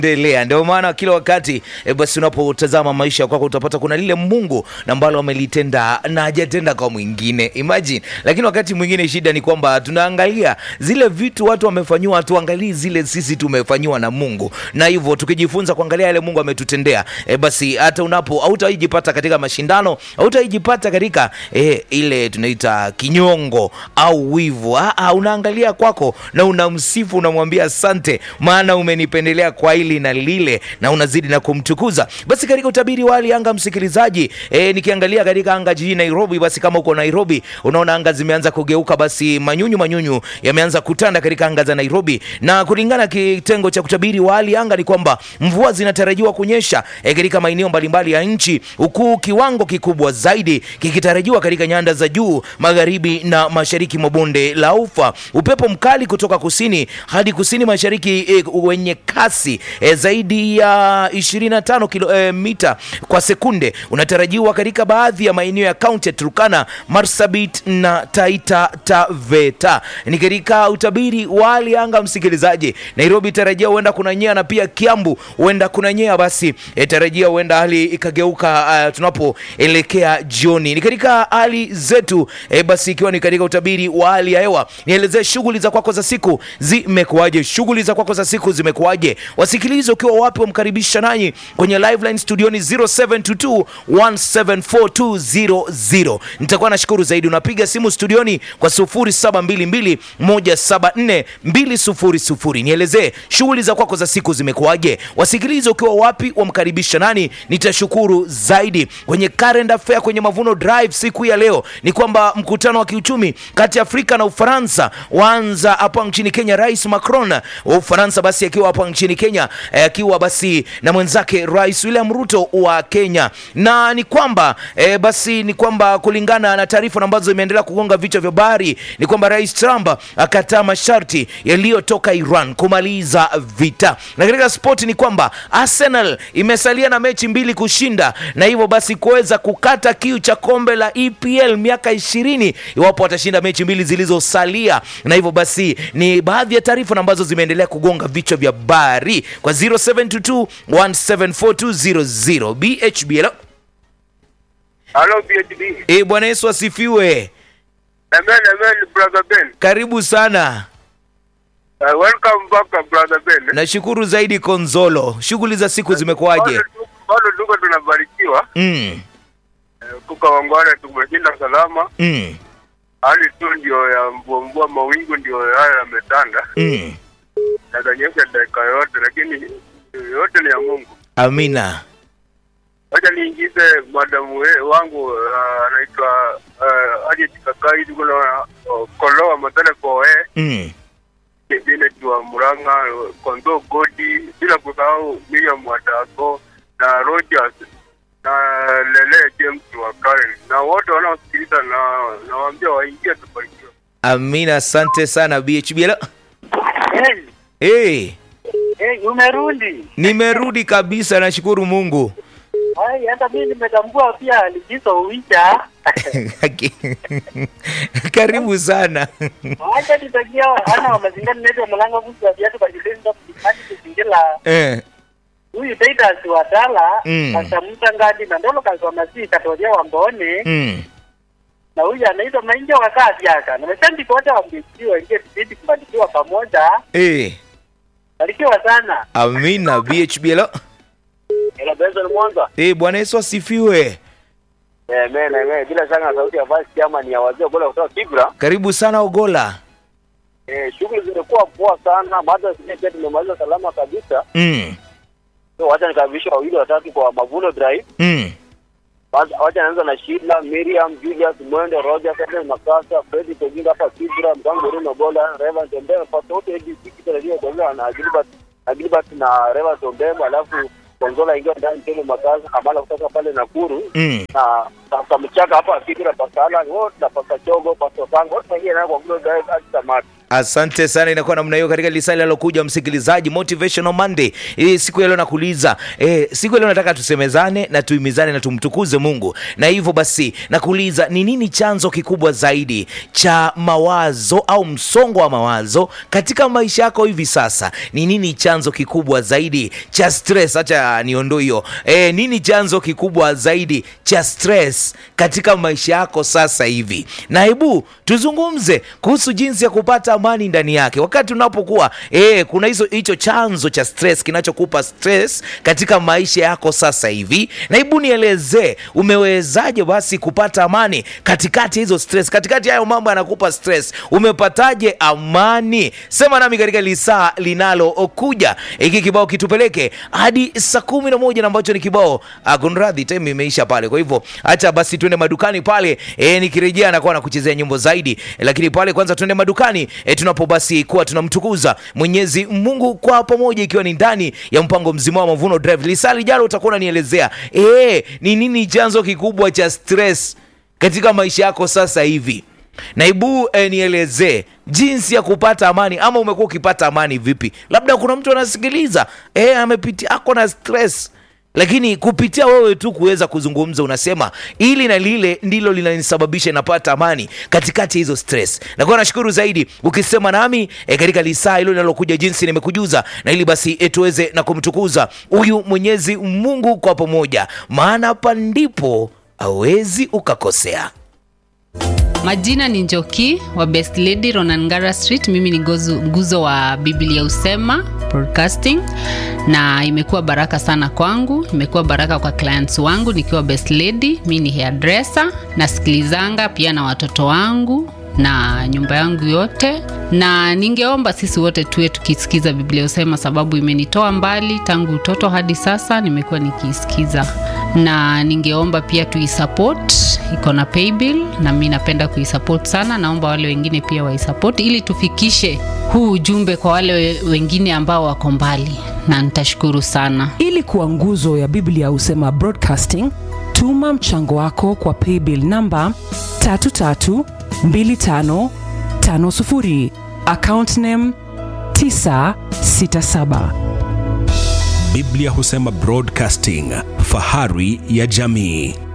endelea ndio maana kila wakati e, basi unapotazama maisha kwako utapata kuna lile mungu na ambalo amelitenda na hajatenda kwa mwingine imagine lakini wakati mwingine shida ni kwamba tunaangalia zile vitu watu wamefanyiwa hatuangalii zile sisi tumefanyiwa na mungu na hivyo tukijifunza kuangalia yale mungu ametutendea e, basi hata unapo hautaijipata katika mashindano hautaijipata katika e, ile tunaita kinyongo au wivu Aa, unaangalia kwako na unamsifu unamwambia asante maana umenipendelea kwa hili na lile na unazidi na kumtukuza basi katika utabiri wa hali ya anga msikilizaji e, nikiangalia katika anga jijini nairobi basi kama uko nairobi unaona anga zimeanza kugeuka basi manyunyu manyunyu yameanza kutanda katika anga za nairobi na kulingana kitengo cha kutabiri wa hali ya anga ni kwamba mvua zinatarajiwa kunyesha e, katika maeneo mbalimbali ya nchi huku kiwango kikubwa zaidi kikitarajiwa katika nyanda za juu magharibi na mashariki mwa bonde la ufa upepo mkali kutoka kusini hadi kusini mashariki e, wenye kasi e, zaidi ya 25 kilo, e, mita kwa sekunde unatarajiwa katika baadhi ya maeneo ya kaunti ya turkana marsabit na taita taveta ni katika utabiri wa hali ya anga msikilizaji nairobi tarajia huenda kunanyea na pia kiambu huenda kunanyea basi e, tarajia huenda hali ikageuka uh, tunapoelekea jioni ni katika hali zetu e, basi ikiwa ni katika utabiri wa hali ya hewa nielezee shughuli za kwako za siku zimekuwaje shughuli za kwako za siku zimekuwaje wasikilizi ukiwa wapi wamkaribisha nanyi kwenye liveline studioni 0722 1742000 nitakuwa nashukuru zaidi unapiga simu studioni kwa 0722 174 200 nielezee shughuli za kwako za siku zimekuwaje wasikilizi ukiwa wapi wamkaribisha nani nitashukuru zaidi kwenye current affair kwenye mavuno drive siku ya leo ni kwamba mkutano wa kiuchumi kati ya afrika na ufaransa waanza hapa nchini kenya rais macron wa ufaransa basi akiwa hapa nchini kenya eh, akiwa basi na mwenzake rais william ruto wa kenya na ni kwamba eh, basi ni kwamba kulingana na taarifa ambazo imeendelea kugonga vichwa vya habari ni kwamba rais trump akataa masharti yaliyotoka iran kumaliza vita na katika spoti ni kwamba arsenal imesalia na mechi mbili kushinda na hivyo basi kuweza kukata kiu cha kombe la epl miaka ishirini iwapo watashinda mechi mbili zilizosalia na hivyo basi ni baadhi ya taarifa ambazo zimeendelea kugonga vichwa vya habari kwa 0722 1742000 bhbl Hello, PhD. e bwana yesu asifiwe Amen, amen, brother Ben. karibu sana Uh, welcome back, uh, brother Ben. nashukuru zaidi konzolo shughuli za siku zimekuwaje Bado tu- Bado tuko tunabarikiwa, mm, uh, kukawangwana tumeshinda salama. mm, Hali tu ndio ya mvua mvua, mawingu ndio haya yametanda, mm. yatanyesha dakika yote, lakini yote ni ya Mungu. amina Wacha niingize madamu we- wangu uh, anaitwa uh, Harriet Kakai, tuko na uh, Kolowa Matale Koe mm. Janet wa Murang'a, Kondo Godi, bila kusahau Miriam Wadako na Rogers na Lele James wa Karen na wote wanaosikiliza, na nawaambia waingie tubarikiwe. amina asante sana bhbl Hey, hey, hey, umerudi. nimerudi kabisa nashukuru mungu Hai, hata mimi nimetambua pia likizo uisha. karibu sana Acha nitakia ana wa mazingira nete mlango kusi wa viatu kwa jileni ndo kujifanya kuzingira eh, huyu Titus wa Dala Mm. akamta ngadi na ndolo kwa masi katoria wa mbone mm. na huyu anaitwa Mainja wa kazi yaka. Na mesandi wote wambikiwa ingie tibidi kubarikiwa pamoja. hey, Barikiwa sana. amina bhbl Ila Benson Mwanza. hey, bwana yesu asifiwe Eh, amen, amen. Bila shaka sauti ya vice chairman ya wazee bora kutoka Kibra. karibu sana ogola Eh, shughuli zimekuwa poa sana. Baada sisi pia tumemaliza salama kabisa. mm. So wacha nikavisha wawili watatu kwa Mavuno Drive. Mm. Wacha wacha naanza na Sheila, Miriam, Julius, Mwendo, Roger, Kevin Makasa, Freddy Kojinga hapa Kibra, Mtango Rino Bola, Reverend Tembele, Pastor wote hivi siki tarajia kuongea na Gilbert na Gilbert na Reverend Tembele alafu Konzola ingia ndani tena Makasa, Kamala kutoka pale Nakuru. Mm. na sasa mchaka hapa Kibra Pasala wote na Pastor Chogo, Pastor Sango wote wengine nao kwa Glory Drive hadi Tamati. Asante sana, inakuwa namna hiyo katika lisali alokuja msikilizaji, motivational Monday. Hii siku ya leo nakuuliza, eh, siku ya leo nataka tusemezane na tuimizane na tumtukuze Mungu, na hivyo basi nakuuliza ni nini chanzo kikubwa zaidi cha mawazo au msongo wa mawazo katika maisha yako hivi sasa? Ni nini chanzo kikubwa zaidi cha stress? Acha niondoe hiyo. Eh, nini chanzo kikubwa zaidi cha stress katika maisha yako sasa hivi? Na hebu tuzungumze kuhusu jinsi ya kupata amani ndani yake wakati unapokuwa eh, kuna hizo hicho chanzo cha stress kinachokupa stress katika maisha yako sasa hivi, na hebu nielezee umewezaje basi kupata amani katikati ya hizo stress, katikati ya hayo mambo yanakupa stress, umepataje amani? Sema nami katika lisaa linalokuja. Hiki kibao kitupeleke hadi saa kumi na moja na ambacho ni kibao ah, kunradhi, time imeisha pale. Kwa hivyo acha basi tuende madukani pale, eh, nikirejea nakuwa nakuchezea nyimbo zaidi, lakini pale kwanza tuende madukani eh, tunapo basi kuwa tunamtukuza Mwenyezi Mungu kwa pamoja, ikiwa ni ndani ya mpango mzima wa Mavuno Drive. Lisaa lijalo utakuwa unanielezea eh, ni nini chanzo kikubwa cha stress katika maisha yako sasa hivi naibu eh, nielezee jinsi ya kupata amani ama umekuwa ukipata amani vipi labda kuna mtu anasikiliza eh, amepitia ako na stress lakini kupitia wewe tu kuweza kuzungumza unasema ili na lile ndilo linanisababisha napata amani katikati ya hizo stress nakuwa nashukuru zaidi ukisema nami e, katika lisaa hilo linalokuja jinsi nimekujuza na ili basi e, tuweze na kumtukuza huyu mwenyezi mungu kwa pamoja maana hapa ndipo hawezi ukakosea Majina ni Njoki wa Best Lady Ronangara Street. Mimi ni gozu, nguzo wa Biblia Usema Broadcasting, na imekuwa baraka sana kwangu, imekuwa baraka kwa clients wangu nikiwa Best Lady. Mi ni hairdresser, nasikilizanga pia na watoto wangu na nyumba yangu yote, na ningeomba sisi wote tuwe tukisikiza Biblia Usema, sababu imenitoa mbali tangu utoto hadi sasa, nimekuwa nikiisikiza, na ningeomba pia tuisupport, iko na paybill na mi napenda kuisupport sana. Naomba wale wengine pia waisupport ili tufikishe huu ujumbe kwa wale we- wengine ambao wako mbali, na nitashukuru sana. ili kuwa nguzo ya biblia husema broadcasting tuma mchango wako kwa paybill namba 332550 account name 967 Biblia husema Broadcasting, fahari ya jamii.